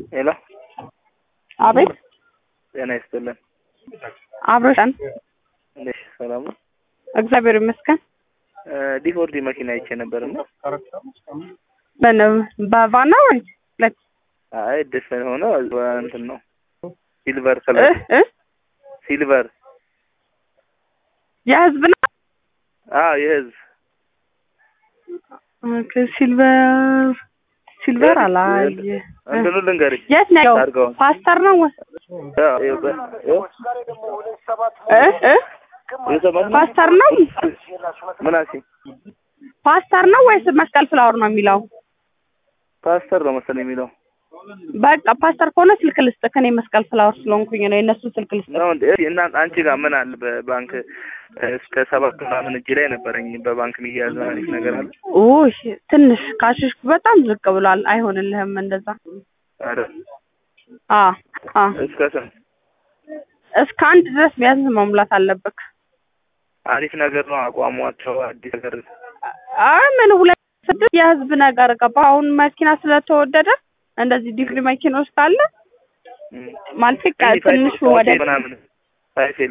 ሄሎ አቤት ጤና ይስጥልን። አብረን እንዴት ሰላም ነው? እግዚአብሔር ይመስገን። ዲፎርዲ መኪና አይቼ ነበር እና ምን በቫና ወይ ሁለት አይ ድፍን ሆነ እንትን ነው ሲልቨር እ ከለር እ ሲልቨር የህዝብ ነው። አዎ የህዝብ ኦኬ ሲልቨር ሲልቨር አላየ እንትኑ ልንገርሽ የት ነው ያለው? ታርጋውን ፓስተር ነው ወይ? ያው ይኸው በ- ይኸው እ እ እየሰማሽ ነው? ፓስተር ነው ምን አልሽኝ? ፓስተር ነው ወይስ መስቀል ፍላወር ነው የሚለው? ፓስተር ነው መሰለኝ የሚለው በቃ ፓስተር ከሆነ ስልክ ልስጥህ። እኔ መስቀል ፍላወር ስለሆንኩኝ ነው የእነሱን ስልክ ልስጥህ። ነው እንዴ? እና አንቺ ጋር ምን አለ በባንክ እስከ ሰባት ምናምን እጅ ላይ ነበረኝ በባንክ የሚያያዝ አሪፍ ነገር አለ? ኦይ ትንሽ ካሽሽ በጣም ዝቅ ብሏል። አይሆንልህም እንደዛ። ኧረ አ አ እስከ ስንት? እስከ አንድ ድረስ ቢያንስ መሙላት አለብህ። አሪፍ ነገር ነው አቋሟቸው አዲስ ነገር አይ ምን ሁለት ስድስት የህዝብ ነገር ገባ። አሁን መኪና ስለተወደደ እንደዚህ ዲግሪ መኪኖች ካለ ም። ማለት ትንሽ ትንሹ ወደ ምናምን ሳይፌ